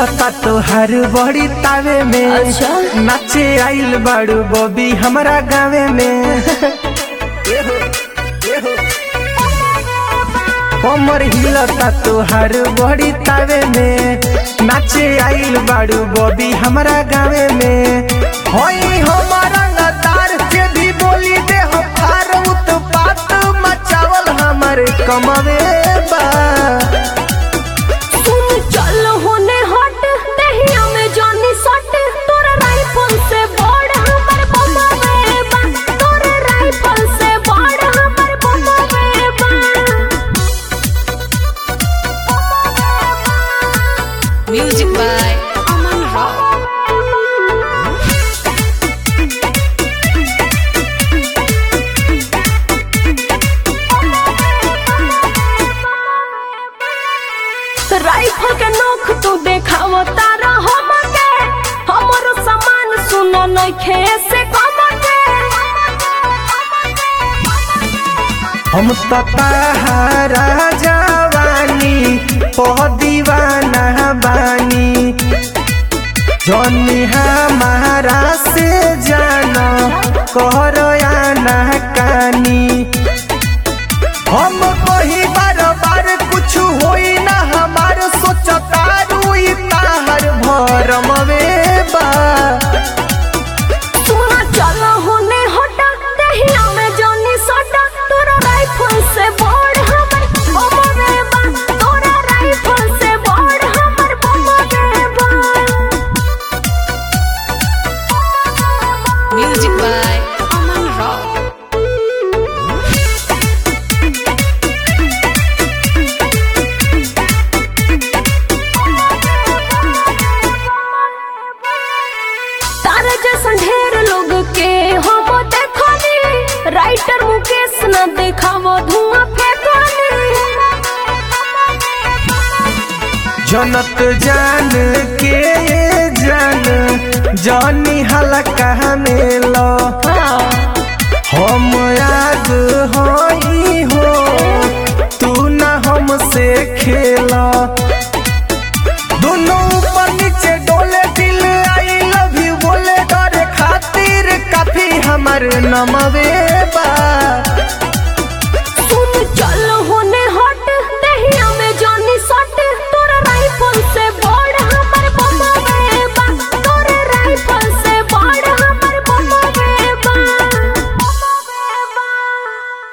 हिलता तोहार बड़ी तावे में अच्छा। नाचे आइल बाड़ू बॉबी हमरा गावे में कमर हिलता तोहार बड़ी तावे में नाचे आइल बाड़ू बॉबी हमरा गावे में होई हमारा लतार के भी बोली दे हो पार उत्पात मचावल हमर कमवे बा सुन चल होने हट दहिया में जानी सट तोरा राइफल से बड़ हमर बमवे बा तोरा राइफल से बड़ हमर बमवे बा Music by Aman Rao. Rifle के नोख तू देखाव तारा हम के हमरो सामान सुनो नइखे से कम के हम तो ताहारा जवानी पह दीवाना बानी जनी हमारा से जाना कर आना कानी हम कही बार बार कुछ होई ना हमार सोचता रुई ताहर भरम बा सुना चल होने हटा दहिया में जानी सटा तोरा राइफल से बड़ हमर बमवे बा तोरा राइफल से बड़ हमर बमवे बा Music by Aman Rao. तारा जैसन ढेर लोग के हम देखनी राइटर मुकेश न देखावो धुआं फेंकनी जनत जान के जान जानी हलका में लो हम आग होई हो तू ना हमसे खेला दोनों ऊपर नीचे डोले दिल आई लव यू बोले डरे खातिर काफी हमर नमवे बा